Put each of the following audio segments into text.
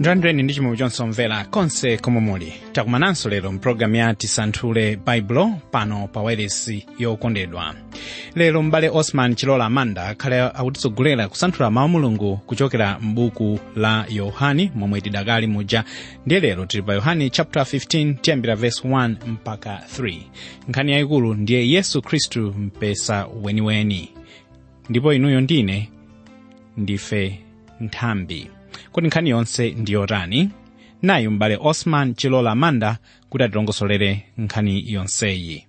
ndandreni ndi chimwemwe chonse omvera konse komwe muli takumananso lero mpulogalamu ya tisanthule baibulo pano pa wailesi yokondedwa lero m'bale osman chilola amanda akhale akutitsogolera kusanthula mawu mulungu kuchokera m'buku la yohani momwe tidakali muja ndiye lero tili pa yohani chapter 15 tiyambira verse 1 mpaka 3 nkhani yayikulu ndiye yesu khristu mpesa weniweni ndipo inuyo ndine ndife nthambi kuti nkhani yonse ndiyotani nayi m'bale osman chilola amanda kuti atilongosolere nkhani yonseyi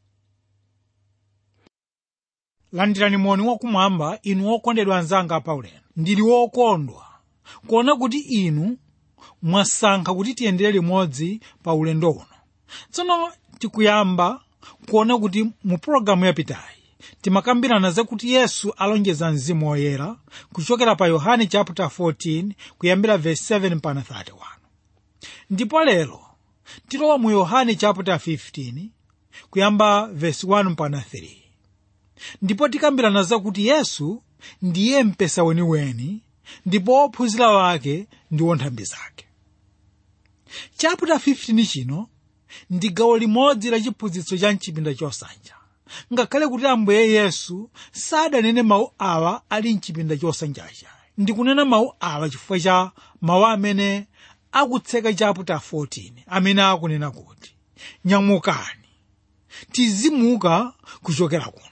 landirani moni wakumwamba inu okondedwa anzanga paulendo ndili wokondwa kuona kuti inu mwasankha kuti tiyendere limodzi pa ulendo uno tsono tikuyamba kuona kuti mu pologalamu yapitayi timakambirana zakuti yesu alonjeza mzimu woyera kuchokera pa yohane chapter 14 kuyambira verse 7 mpaka 31 ndipo lero tilowa mu yohane chapter 15 kuyamba verse 1 mpaka 3 ndipo tikambirana zakuti yesu ndiye mpesa weniweni ndipo ophunzira wake ndiwo nthambi zake chapter 15 chino ndi gawo limodzi la chiphunzitso cha mchipinda chosanja ngakhale kuti ambuye yesu sadanene mawu awa ali mchipinda chosanjacha ndikunena mawu awa chifukwa cha mawu amene akutseka chapter 14 amene akunena kuti nyamukani tizimuka kuchokera kuno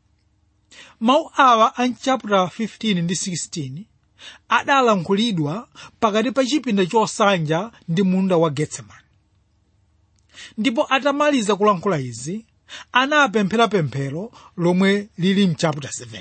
mawu awa a chapter 15 ndi 16 adalankhulidwa pakati pa chipinda chosanja ndi munda wa getsemani ndipo atamaliza kulankhula izi anapemphera pemphero lomwe lili mchapter 17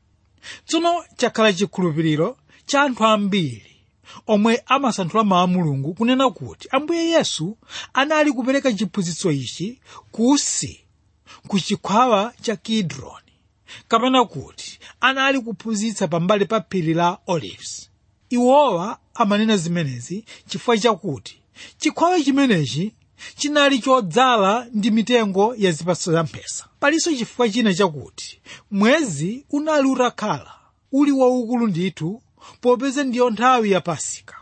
tsono chakhala chikhulupiriro cha anthu ambiri omwe amasanthula mawu a mulungu kunena kuti ambuye yesu anali kupereka chiphunzitso ichi kusi ku chikhwawa cha kidroni kapena kuti anali kuphunzitsa pambali pa phiri la olives iwowa amanena zimenezi chifukwa chakuti chikhwawa chimenechi chinali chodzala ndi mitengo ya zipatso za mphesa palinso chifukwa china chakuti mwezi unali utakhala uli waukulu ndithu popeza ndiyo nthawi ya pasika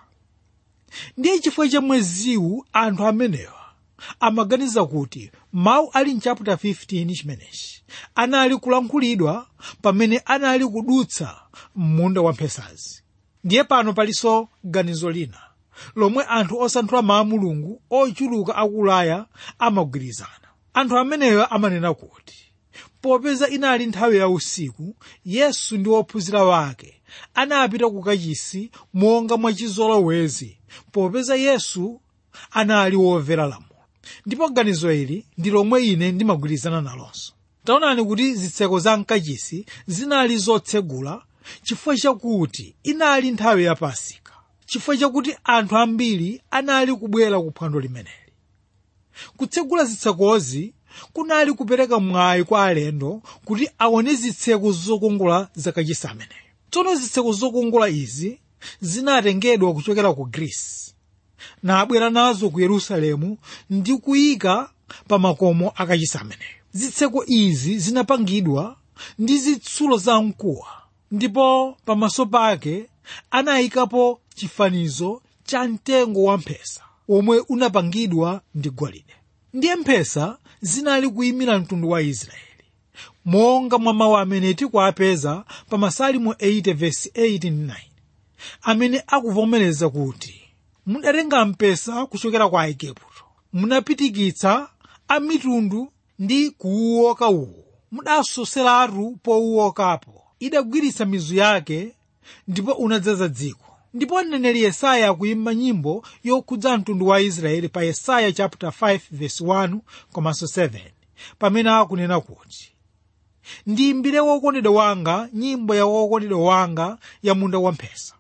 ndiye chifukwa cha mweziwu anthu amenewa amaganiza kuti mawu ali mchapter 15 chimenechi anali kulankhulidwa pamene anali kudutsa munda wa mphesazi ndiye pano palinso ganizo lina lomwe anthu osanthula mawu mulungu ochuluka aku ulaya amagwirizana anthu ameneyo amanena kuti popeza inali nthawi ya usiku yesu ndi ophunzira wake anapita ku kachisi monga mwachizolowezi popeza yesu anali womvera lamulo ndipo ganizo ili ndi lomwe ine ndimagwirizana nalonso taonani kuti zitseko za mkachisi zinali zotsegula chifukwa chakuti inali nthawi ya pasika chifukwa chakuti anthu ambiri anali kubwera ku phwando limeneli kutsegula zitsekozi kunali kupereka mwayi kwa alendo kuti aone zitseko zokongola zakachisi ameneyo tsono zitseko zokongola izi zinatengedwa kuchokera ku grisi nabwera nazo ku yerusalemu ndi kuyika pa makomo akachisi ameneyo zitseko izi zinapangidwa ndi zitsulo za mkuwa ndipo pamaso pake anayikapo chifanizo cha mtengo wa mphesa omwe unapangidwa ndi golide ndiye mphesa zinali kuyimira mtundu wa israeli monga mwa mawu amene tikuapeza pa masalimo 8 verse 8 9 amene akuvomereza kuti mudatenga mpesa kuchokera kwa aigupto munapitikitsa a mitundu ndi kuuwoka uwu mudasoseratu powuwokapo idagwiritsa mizu yake ndipo unadzaza dziko ndipo mneneri yesaya akuyimba nyimbo yokhudza mtundu wa israeli pa yesaya chapter 5 verse 1 komanso 7 pamene akunena kuti ndiyimbire wokondedwa wanga nyimbo ya wokondedwa wanga ya munda wamphesa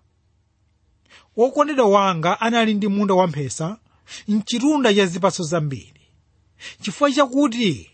wokondedwa wanga anali ndi munda wamphesa mchitunda cha zipatso zambiri chifukwa chakuti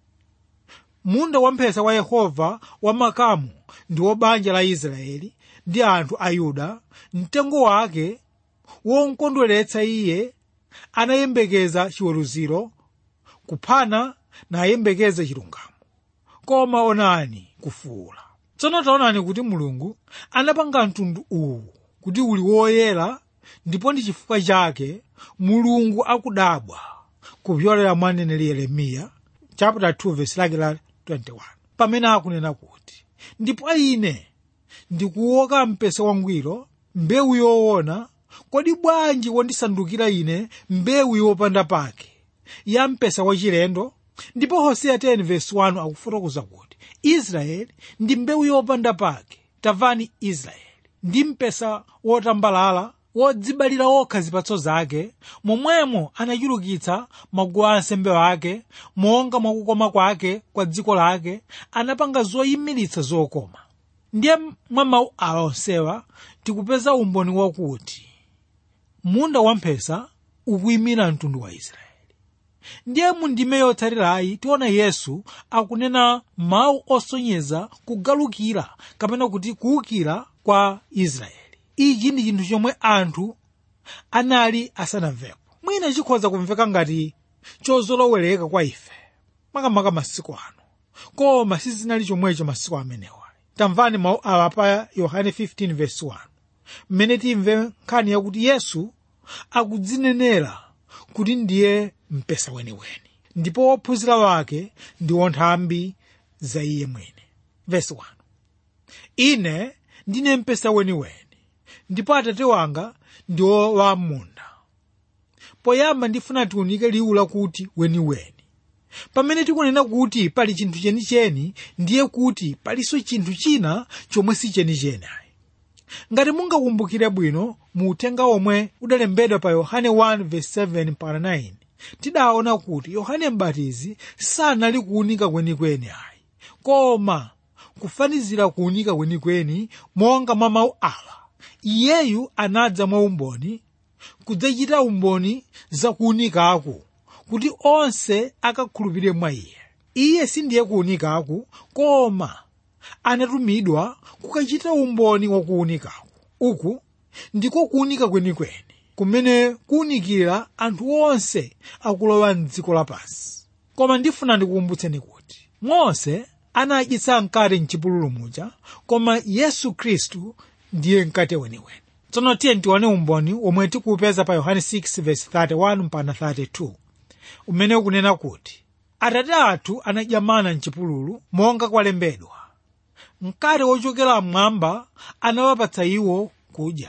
munda wamphesa wa yehova wamakamu ndi wa banja la israeli ndi anthu a yuda mtengo wake womkondweretsa iye anayembekeza chiweruziro kuphana nayembekeza chilungamo koma onani kufuula tsono taonani kuti mulungu anapanga mtundu uwu kuti uli woyera ndipo ndi chifukwa chake mulungu akudabwa kupyolera mwa mneneri yeremiya chapter 2 verse lake la 21 pamene akunena kuti ndipo ine ndikuoka mpesa wangwiro mbewu yoona kodi bwanji wondisandukira ine mbewu yopanda pake ya mpesa wachilendo ndipo hoseya 10 verse 1 akufotokoza kuti israeli ndi mbewu yopanda pake tamvani israeli ndi mpesa wotambalala wodzibalira okha zipatso zake momwemo anachulukitsa maguwa ansembe wake monga mwakukoma kwake kwa dziko lake anapanga zoyimiritsa zokoma ndiye mwa mawu awa onsewa tikupeza umboni wakuti munda wamphesa ukuyimira mtundu wa israeli ndiye mu ndime yotsatirayi tiona yesu akunena mawu osonyeza kugalukira kapena kuti kuwukira kwa israeli ichi ndi chinthu chomwe anthu anali asanamvepo mwina chikhoza kumveka ngati chozolowereka kwa ife makamaka masiku ano koma sizinali chomwecho masiku amenewa tamvani mawu awa pa yohane 15 verse 1 mmene timve nkhani yakuti yesu akudzinenera kuti ndiye mpesa weniweni ndipo wophunzira wake ndi wonthambi za iye mwini verse 1 ine ndine mpesa weniweni ndipo atate wanga ndiwo wa munda poyamba ndifuna tiunike liwu lakuti weniweni pamene tikunena kuti pali chinthu chenicheni ndiye kuti palinso chinthu china chomwe si chenicheni ayi ngati mungakumbukire bwino mu uthenga omwe udalembedwa pa yohane 1:7-9 tidaona kuti yohane mbatizi sanali kuunika kwenikweni ayi koma kufanizira kuunika kwenikweni monga mwa mawu awa iyeyu anadza mwa umboni kudzachita umboni za kuunikaku kuti onse akakhulupirire mwa iye iye sindiye kuunikaku koma anatumidwa kukachita umboni wa kuunikaku uku ndiko kuunika kwenikweni kumene kuunikira anthu onse akulowa mdziko lapansi koma ndifuna ndikukumbutseni kuti mose anadyetsa mkate mchipululu muja koma yesu khristu ndiye mkate weniweni tsono tiye tione umboni omwe tikuupeza pa yohane 6:31 mpaka 32 umene ukunena kuti atate athu anadya mana mchipululu monga kwalembedwa mkate wochokera mmwamba anawapatsa iwo kudya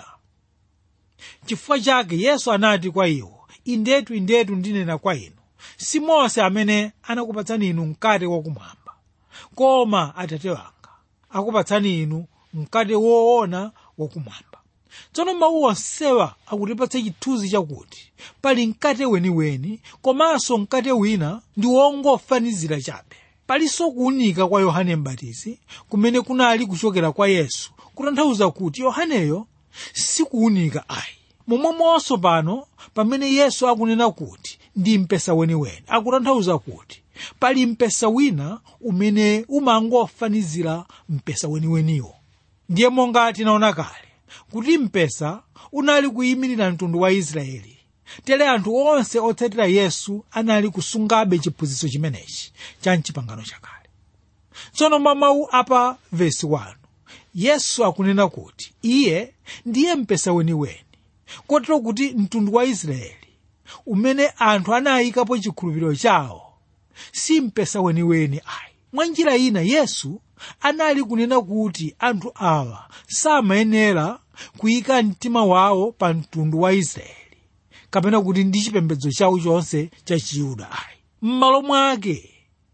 chifukwa chake yesu anati kwa iwo indetu indetu ndinena kwa inu si mose amene anakupatsani inu mkate wakumwamba koma atate wanga akupatsani inu mkate woona wakumwamba tsono mawu onsewa akutipatsa chithunzi chakuti pali mkate weniweni komanso mkate wina ndi wongofanizira chabe palinso kuunika kwa yohane mbatizi kumene kunali kuchokera kwa yesu kutanthauza kuti yohaneyo sikuunika ayi momwemonso pano pamene yesu akunena kuti ndi mpesa weniweni akutanthauza kuti pali mpesa wina umene umangofanizira mpesa weniweniwo ndiye monga tinaona kale kuti mpesa unali kuyimirira mtundu wa israeli tere anthu onse otsatira yesu anali kusungabe chiphunzitso chimenechi cha mchipangano chakale tsono mwa mawu apa vesi 1 yesu akunena kuti iye ndiye mpesa weniweni kotero kuti mtundu wa israeli umene anthu anayikapo chikhulupiriro chawo si mpesa weniweni ayi mwa njira ina yesu anali kunena kuti anthu awa samayenera kuyika mtima wawo pa mtundu wa israeli kapena kuti ndi chipembedzo chawo chonse cha chiyuda ayi m'malo mwake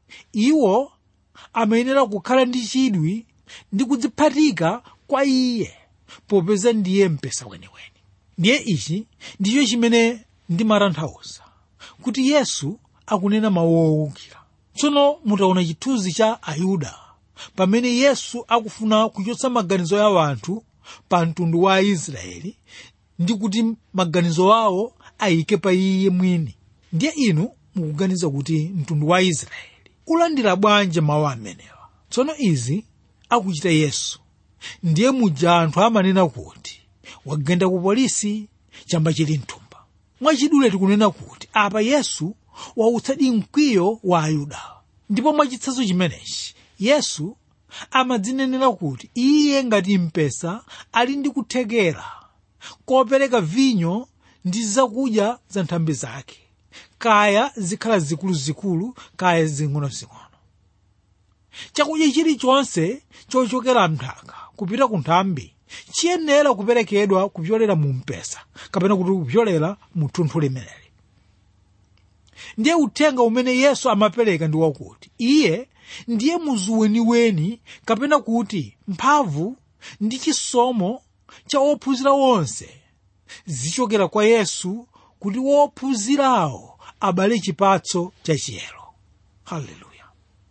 iwo amayenera kukhala ndi chidwi ndi kudziphatika kwa iye popeza ndiye mpesa weniweni ndiye ichi ndicho chimene ndimatanthauza kuti yesu akunena mawu owukira tsono mutaona chithunzi cha ayuda pamene yesu akufuna kuchotsa maganizo ya anthu pa mtundu wa aisraeli ndi kuti maganizo awo ayike pa iye mwini ndiye inu mukuganiza kuti mtundu wa israeli ulandira bwanji mawu amenewa tsono izi akuchita yesu ndiye muja anthu amanena kuti wagenda ku polisi chamba chili mthumba mwachidule tikunena kuti apa yesu wautsadi mkwiyo wa ayuda ndipo mwachitsanzo chimenechi yesu amadzinenera kuti iye ngati mpesa ali ndi kuthekera kopereka vinyo ndi zakudya za nthambi zake kaya zikhala zikuluzikulu kaya zing'onozing'ono chakudya chilichonse chochokera mnthaka kupita ku nthambi chiyenera kuperekedwa kupyolera mu mpesa kapena kuti kupyolera mu thunthu limeneli ndiye uthenga umene yesu amapereka ndi wakuti iye ndiye muzu weniweni kapena kuti mphamvu ndi chisomo cha ophunzira onse zichokera kwa yesu kuti wophunzirawo abale chipatso cha chiyero haleluya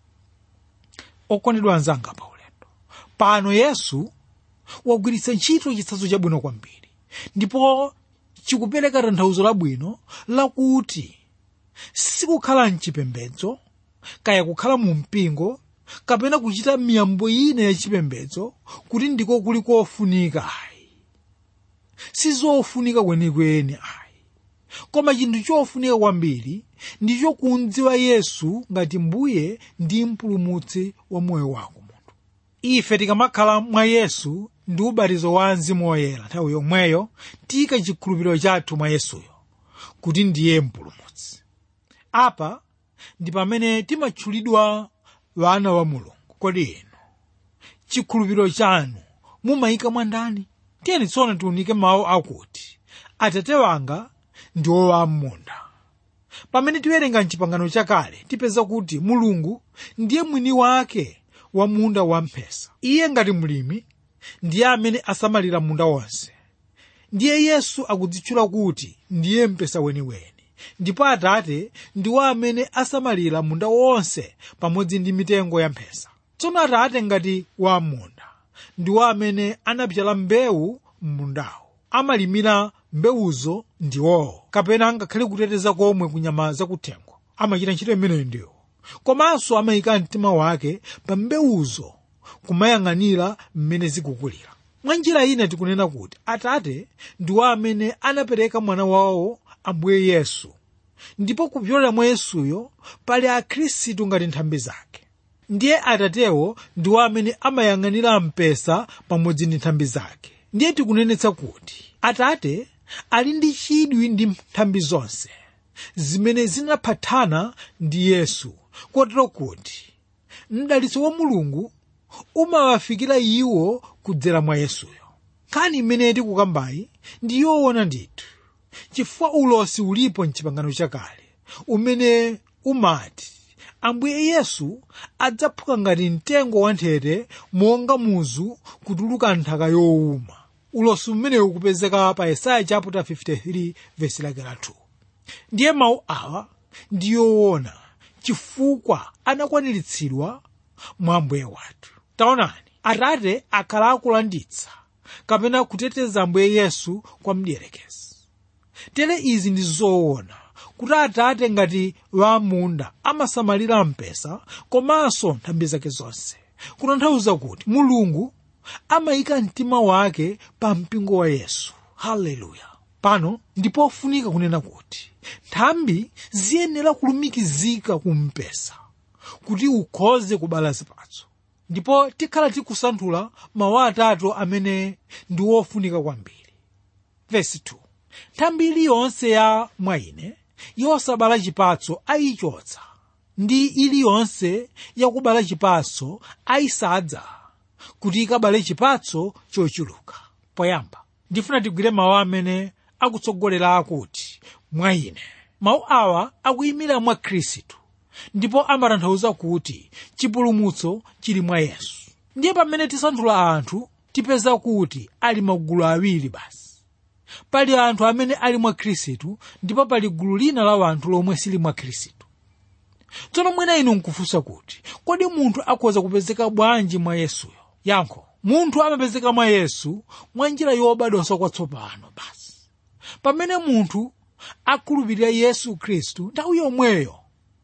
okondedwa anzanga pa ulendo pano yesu wagwiritsa ntchito chitsanzo chabwino kwambiri ndipo chikupereka tanthauzo labwino lakuti sikukhala mchipembedzo kaya kukhala mu mpingo kapena kuchita miyambo ina yachipembedzo kuti ndiko kuli kofunika ayi sizofunika kwenikweni ayi koma chinthu chofunika kwambiri ndicho kumdziwa yesu ngati mbuye ndi mpulumutsi wa moyo wako munthu ife tikamakhala mwa yesu ndi ubatizo wa mzimu woyera nthawi yomweyo tika chikhulupiriro chathu mwa yesuyo kuti ndiye mpulumutsi apa ndi pamene timatchulidwa wana wa mulungu kodi inu chikhulupiriro chanu mumayika mwa ndani tiyeni tsono tiunike mawu akuti atate wanga ndi owam'munda pamene tiwerenga mchipangano chakale tipeza kuti mulungu ndiye mwini wake wa munda wamphesa iye ngati mlimi ndiye amene asamalira munda wonse ndiye yesu akudzitchula kuti ndiye mpesa weniweni ndipo atate ndiwo amene asamalira munda wonse pamodzi ndi mitengo ya mphesa tsono atate ngati wam'munda ndiwo amene anapyala mbewu m'mundawo amalimira mbewuzo ndiwowo kapena angakhale kuteteza komwe kunyama zakuthengo amachita ntchito imeneyo ndiwo komanso amayika mtima wake pa mbewuzo kumayang'anira mmene zikukulira mwa njira ina tikunena kuti atate ndiwo amene anapereka mwana wawo ambuye yesu ndipo kupyolera mwa yesuyo pali akhristu ngati nthambi zake ndiye atatewo ndiwo amene amayang'anira mpesa pamodzi ndi nthambi zake ndiye tikunenetsa kuti atate ali ndi chidwi ndi nthambi zonse zimene zinaphatana ndi yesu kotero kuti mdalitso wa mulungu umawafikira iwo kudzera mwa yesuyo nkhani imene tikukambayi ndi yoona ndithu chifukwa ulosi ulipo mchipangano chakale umene umati ambuye yesu adzaphuka ngati mtengo wanthete monga muzu kutuluka nthaka yowuma ulosi umenewu ukupezeka pa yesaya chapter 53 vesi lake la 2 ndiye mawu awa ndi yoona chifukwa anakwaniritsidwa mwa ambuye wathu taonani atate akhala akulanditsa kapena kuteteza ambuye yesu kwa mdierekezi tere izi ndi zoona kuti atate ngati wamunda amasamalira mpesa komanso nthambi zake zonse kutanthauza kuti mulungu amayika mtima wake pa mpingo wa yesu haleluya pano ndipofunika kunena kuti nthambi ziyenera kulumikizika kumpesa kuti ukhoze kubala zipatso ndipo tikhala tikusanthula mawu atatu amene ndi wofunika kwambiri vesi 2 nthambi iliyonse ya mwa ine yosabala chipatso ayichotsa ndi iliyonse yakubala chipatso ayisadza kuti ikabale chipatso chochuluka poyamba ndifuna tigwire mawu amene akutsogolera akuti mwa ine mawu awa akuyimira mwa khristu ndipo amatanthauza kuti chipulumutso chili mwa yesu ndiye pamene tisanthula anthu tipeza kuti ali magulu awiri basi pali anthu amene ali mwa khristu ndipo pali gulu lina la anthu lomwe sili mwa khristu tsono mwina inu nkufunsa kuti kodi munthu akhoza kupezeka bwanji mwa yesuyo yankho munthu amapezeka mwa yesu mwa njira yobadwanso kwatsopano basi pamene munthu akhulupirira yesu khristu nthawi yomweyo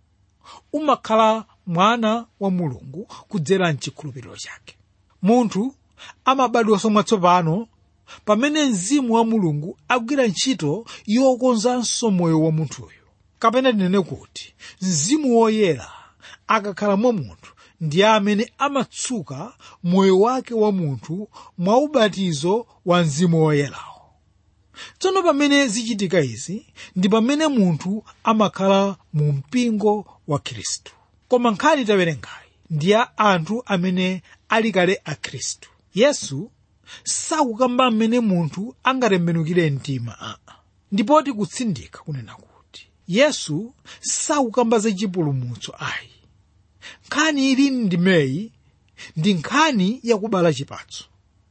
umakhala mwana wa mulungu kudzera mchikhulupiriro chake munthu amabadwanso mwatsopano pamene mzimu wa mulungu agwira ntchito yokonzanso moyo wa munthuyo kapena tinene kuti mzimu woyera akakhala mwa munthu ndiye amene amatsuka moyo wake wa munthu mwa ubatizo wa mzimu woyerawo tsono pamene zichitika izi ndi pamene munthu amakhala mu mpingo wa khristu koma nkhani tawerengayi ndi ya anthu amene ali kale a khristu yesu sakukamba mmene munthu angatembenukire mtima aa ndipo tikutsindika kunena kuti yesu sakukamba za chipulumutso ayi nkhani ili ndimeyi ndi nkhani yakubala chipatso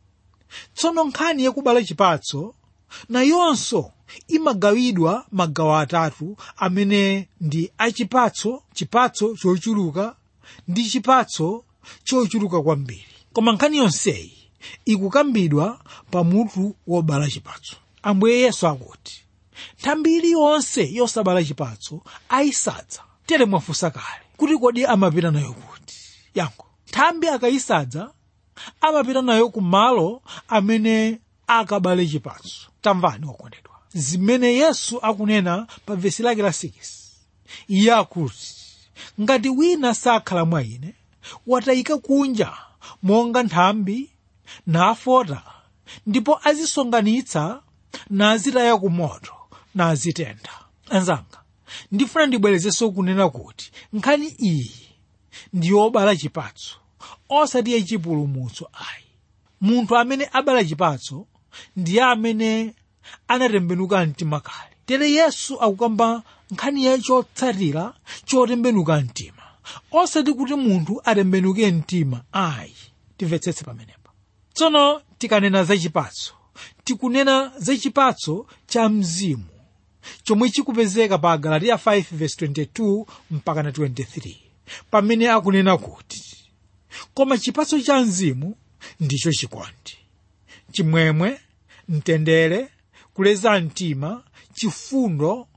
tsono nkhani yakubala chipatso nayonso imagawidwa magawo atatu amene ndi achipatso chipatso chochuluka ndi chipatso chochuluka kwambiri koma nkhani yonseyi ikukambidwa pamutu wobala chipatso ambuye yesu akuti nthambi iliyonse yosabala chipatso ayisadza tere mwafunsa kale kuti kodi amapita nayo kuti yankho nthambi akayisadza amapita nayo ku malo amene akabale chipatso tamvani wakondedwa zimene yesu akunena pa vesi lake la 6 iye akuti ngati wina sakhala mwa ine watayika kunja monga nthambi nafota ndipo azisonkhanitsa nazitaya ku moto nazitentha anzanga ndifuna ndibwerezenso kunena kuti nkhani iyi ndi yobala chipatso osati yachipulumutso ayi munthu amene abala chipatso ndiye amene anatembenuka mtima kale tere yesu akukamba nkhani ya chotsatira chotembenuka mtima osati kuti munthu atembenuke mtima ayi timvetsetse pamenepa tsono tikanena za chipatso tikunena za chipatso cha mzimu chomwe chikupezeka pa galatiya 5:22 mpaka na 23 pamene akunena kuti koma chipatso cha mzimu ndicho chikondi chimwemwe mtendere kuleza mtima chifundo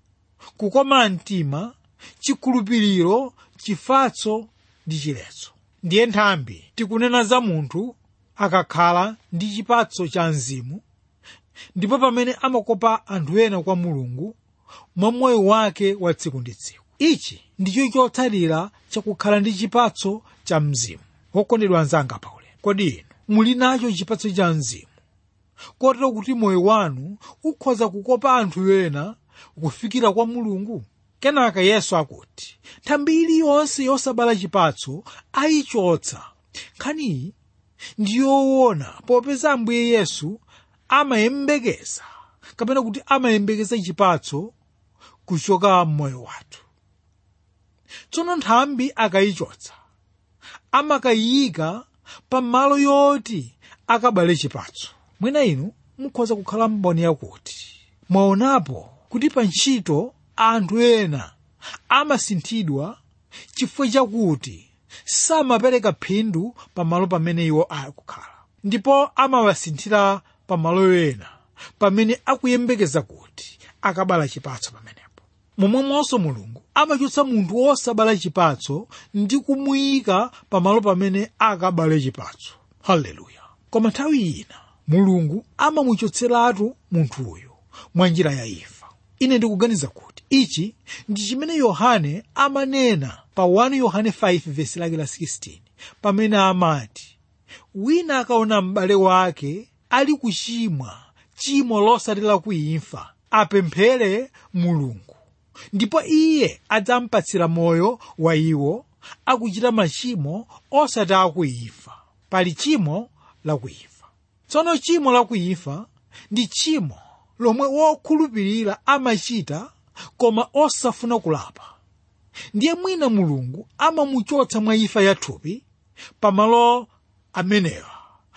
kukoma mtima chikhulupiriro chifatso ndi chiletso ndiye nthambi tikunena za munthu akakhala ndi chipatso cha mzimu ndipo pamene amakopa anthu ena kwa mulungu mwa moyo wake wa tsiku ndi tsiku ichi ndicho chotsatira chakukhala ndi chipatso cha mzimu wokondedwa anzanga paulendo kodi inu muli nacho chipatso cha mzimu kotero kuti moyo wanu ukhoza kukopa anthu ena kufikira kwa mulungu kenaka yesu akuti nthambi iliyonse yosabala chipatso ayichotsa nkhaniyi ndi yoona popeza ambuye yesu amayembekeza kapena kuti amayembekeza chipatso kuchoka mmoyo wathu tsono nthambi akayichotsa amakayiyika pamalo yoti akabale chipatso mwina inu mukhoza kukhala mboni yakuti mwaonapo kuti pa ntchito anthu ena amasinthidwa chifukwa chakuti samapereka phindu pamalo pamene iwo akukhala ndipo amawasinthira pamalo ena pamene akuyembekeza kuti akabala chipatso pamenepo momwemonso mulungu amachotsa munthu wosabala chipatso ndi kumuyika pamalo pamene akabale chipatso haleluya koma nthawi ina mulungu amamuchotseratu munthuyo mwa njira ya imfa ine ndikuganiza kuti ichi ndi chimene yohane amanena pa 1 yohane 5 vesi lake la 16 pamene amati wina akaona m'bale wake ali kuchimwa chimo losati la kuimfa apemphere mulungu ndipo iye adzampatsira moyo wa iwo akuchita machimo osati akuimfa pali chimo lakuimfa tsono chimo lakuimfa ndi chimo lomwe wokhulupirira amachita koma osafuna kulapa ndiye mwina mulungu amamuchotsa mwa imfa yathupi pamalo amenewa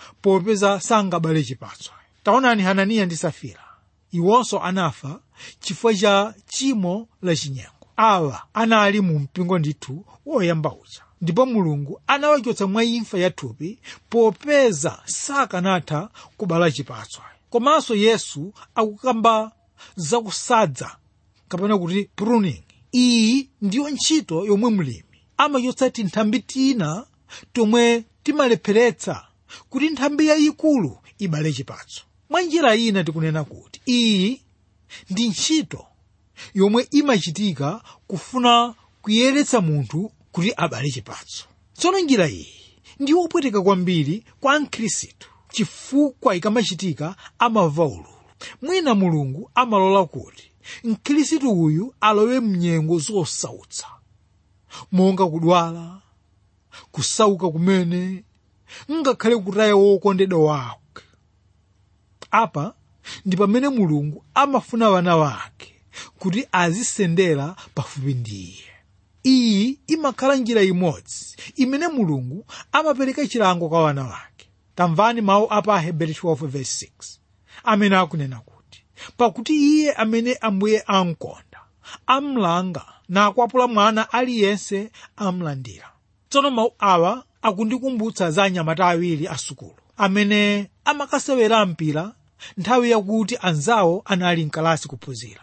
popeza sangabale chipatso taonani hananiya ndi safira iwonso anafa chifukwa cha chimo lachinyengo awa anali mu mpingo ndithu woyamba uja ndipo mulungu anawachotsa mwa imfa yathupi popeza sakanatha kubala chipatso komanso yesu akukamba zakusadza kapena kuti pruning iyi ndiyo ntchito yomwe mlimi amachotsa tinthambi tina tomwe timalepheretsa kuti nthambi yayikulu ibale chipatso mwa njira ina tikunena kuti iyi ndi ntchito yomwe imachitika kufuna kuyeretsa munthu kuti abale chipatso tsono njira iyi ndi yopweteka kwambiri kwa mkhristu chifukwa ikamachitika amava ululu mwina mulungu amalola kuti mkhristu uyu alowe mnyengo zosautsa monga kudwala kusauka kumene ngakhale kutaya wokondedwa wake apa ndi pamene mulungu amafuna wana wake kuti azisendera pafupi ndi iye iyi imakhala njira imodzi imene mulungu amapereka chilango kwa wana wake tamvani mawu apa aheberi 12:6 amene akunena kuti pakuti iye amene ambuye amkonda amlanga nakwapula mwana aliyense amlandira tsono mawu awa akundikumbutsa za anyamata awiri asukulu amene amakasewera mpira nthawi yakuti anzawo anali mkalasi kuphunzira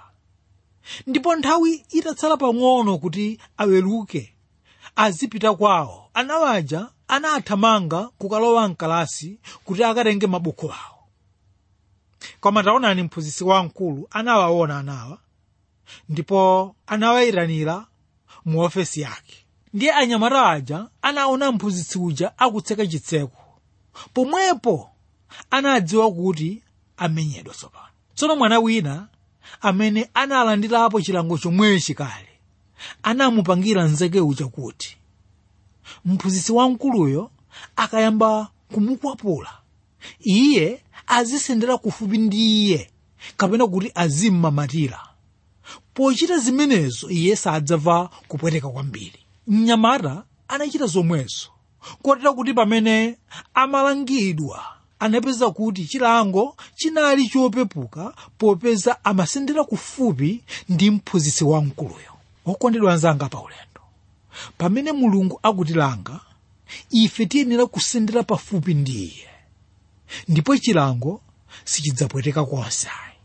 ndipo nthawi itatsala pang'ono kuti aweruke azipita kwawo anawaja anathamanga kukalowa mkalasi kuti akatenge mabuku awo koma taonani mphunzitsi wamkulu anawaona anawa ndipo anawayitanira mu ofesi yake ndiye anyamata aja anaona mphunzitsi uja akutseka chitseko pomwepo anadziwa kuti amenyedwa tsopano tsono mwana wina amene analandirapo chilango chomwechi kale anamupangira nzeke uja kuti mphunzitsi wamkuluyo akayamba kumukwapula iye azisendera kufupi ndi iye kapena kuti azimmamatira pochita zimenezo iye sadzamva kupweteka kwambiri mnyamata anachita zomwezo kotera kuti pamene amalangidwa anapeza kuti chilango chinali chopepuka popeza amasendera kufupi ndi mphunzitsi wamkuluyo okondedwa anzanga pa ulendo pamene mulungu akutilanga ife tiyenera kusendera pafupi ndi iye ndipo chilango sichidzapweteka konse ayi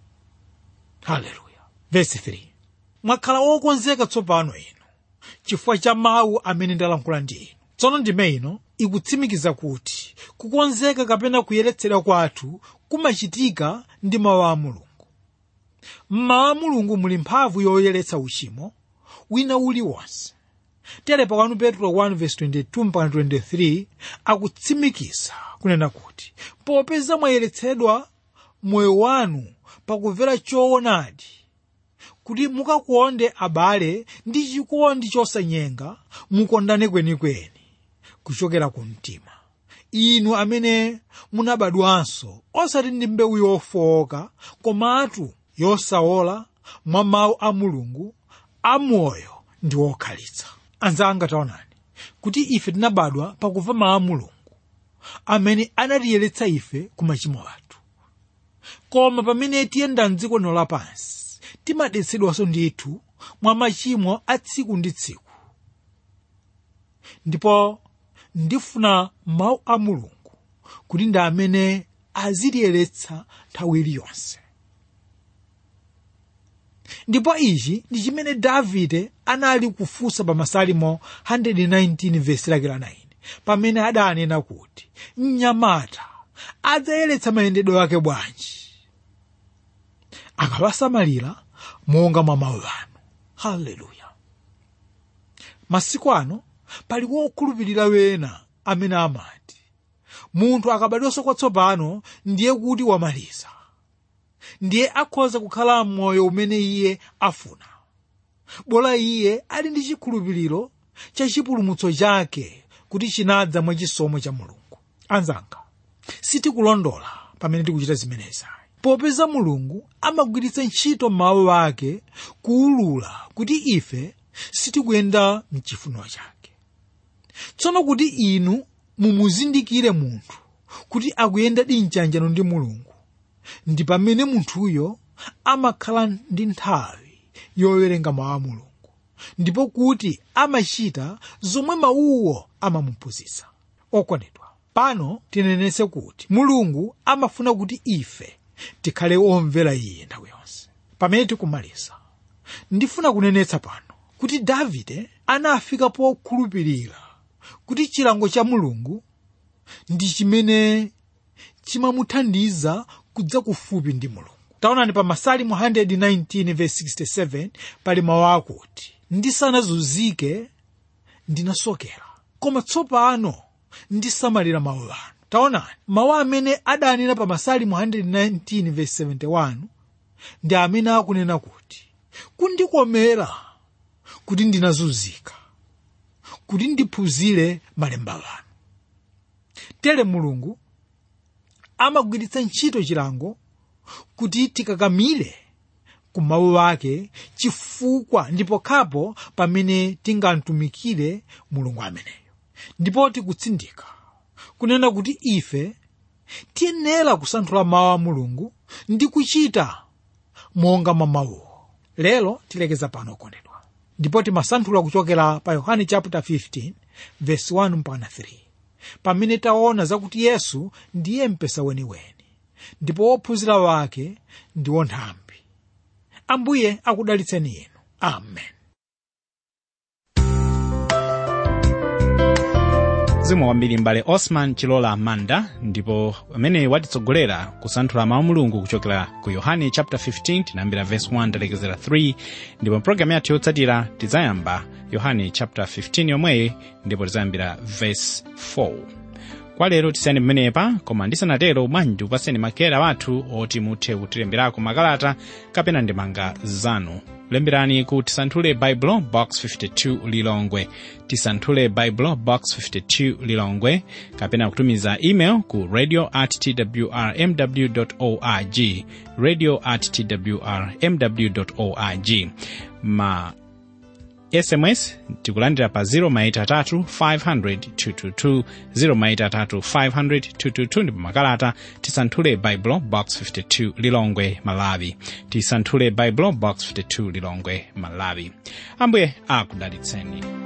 haleluya vesi 3 mwakhala wokonzeka tsopano inu chifukwa cha mawu amene ndalankhula ndi inu tsono ndime ino ikutsimikiza kuti kukonzeka kapena kuyeretsedwa kwathu kumachitika ndi mawu a mulungu mmawu a mulungu muli mphamvu yoyeretsa uchimo wina uliwonse tere pa 1 petro 1:22-23 akutsimikiza kunena kuti popeza mwayeretsedwa moyo wanu pakumvera choonadi kuti mukakonde abale ndi chikondi chosanyenga mukondane kwenikweni kuchokera ku mtima inu amene munabadwanso osati ndi mbewu yofowoka komatu yosaola mwa mawu a mulungu amoyo ndi wokhalitsa anzanga taonani kuti ife tinabadwa pakumva mawu a mulungu amene anatiyeretsa ife ku machimo athu koma pamene tiyenda mdziko lino lapansi timadetsedwanso ndithu mwa machimo a tsiku ndi tsiku ndipo ndifuna mawu a mulungu kuti ndi amene azitiyeretsa nthawi iliyonse ndipo ichi ndi chimene davide anali kufunsa pa masalimo 119 vesi lake la 9 pamene adanena kuti mnyamata adzayeretsa mayendedwe ake bwanji akawasamalira monga mwa mawu anu haleluya masiku ano pali wokhulupirira wena amene amati munthu akabadwanso kwatsopano ndiye kuti wamaliza ndiye akhoza kukhala moyo umene iye afuna bola iye ali ndi chikhulupiriro cha chipulumutso chake kuti chinadza mwa chisomo cha mulungu anzanga sitikulondola pamene tikuchita zimenezi popeza mulungu amagwiritsa ntchito mawu ake kuwulula kuti ife sitikuyenda mchifuniro chake tsono kuti inu mumuzindikire munthu kuti akuyenda di mchanjano ndi mulungu ndi pamene munthuyo amakhala ndi nthawi yowerenga mawu a mulungu ndipo kuti amachita zomwe mawuwo amamuphunzitsa okondedwa pano tinenetse kuti mulungu amafuna kuti ife tikhale omvera iye nthawi yonse pamene tikumaliza ndifuna kunenetsa pano kuti davide anafika pokhulupirira kuti chilango cha mulungu ndi chimene chimamuthandiza kudza kufupi ndi mulungu taonani pa masalimo 119:67 pali mawu akuti ndisanazunzike ndinasokera koma tsopano ndisamalira mawu anu taonani mawu amene adanena pa masalimu 119 verse 71 ndi amene akunena kuti kundikomera kuti ndinazunzika kuti ndiphunzire malemba anu tere mulungu amagwiritsa ntchito chilango kuti tikakamire ku mawu ake chifukwa ndipo khapo pamene tingamtumikire mulungu ameneyo ndipo tikutsindika kunena kuti ife tiyenera kusanthula mawu a mulungu ndi kuchita monga mwa mawuwo lero tilekeza pano kondedwa ndipo timasanthula kuchokera pa yohane chapter 15 verse 1 mpaka 3 pamene taona zakuti yesu ndiye mpesa weniweni ndipo wophunzira wake ndiwo nthambi ambuye akudalitseni inu amen zikomo kwambiri mbale osman chilola manda ndipo amene watitsogolera kusanthula mawu mulungu kuchokera ku yohane chapter 15 tinayambira verse 1 talekezera 3 ndipo mpulogalamu yathu yotsatira tidzayamba yohane chapter 15 yomweyi ndipo tidzayambira verse 4 kwa lero tisiyani pamenepa koma ndisanatero bwanji upaseni makera wathu oti muthe kutilemberako makalata kapena ndemanga zanu lemberani ku tisanthule baibulo box 52 lilongwe tisanthule baibulo box 52 lilongwe kapena kutumiza email ku radio at twrmw org radio at twrmw org ma sms tikulandira pa 0 500 222 ndipo makalata tisanthule baibulo box 52 lilongwe malawi tisanthule baibulo box 52 lilongwe malawi ambuye akudalitseni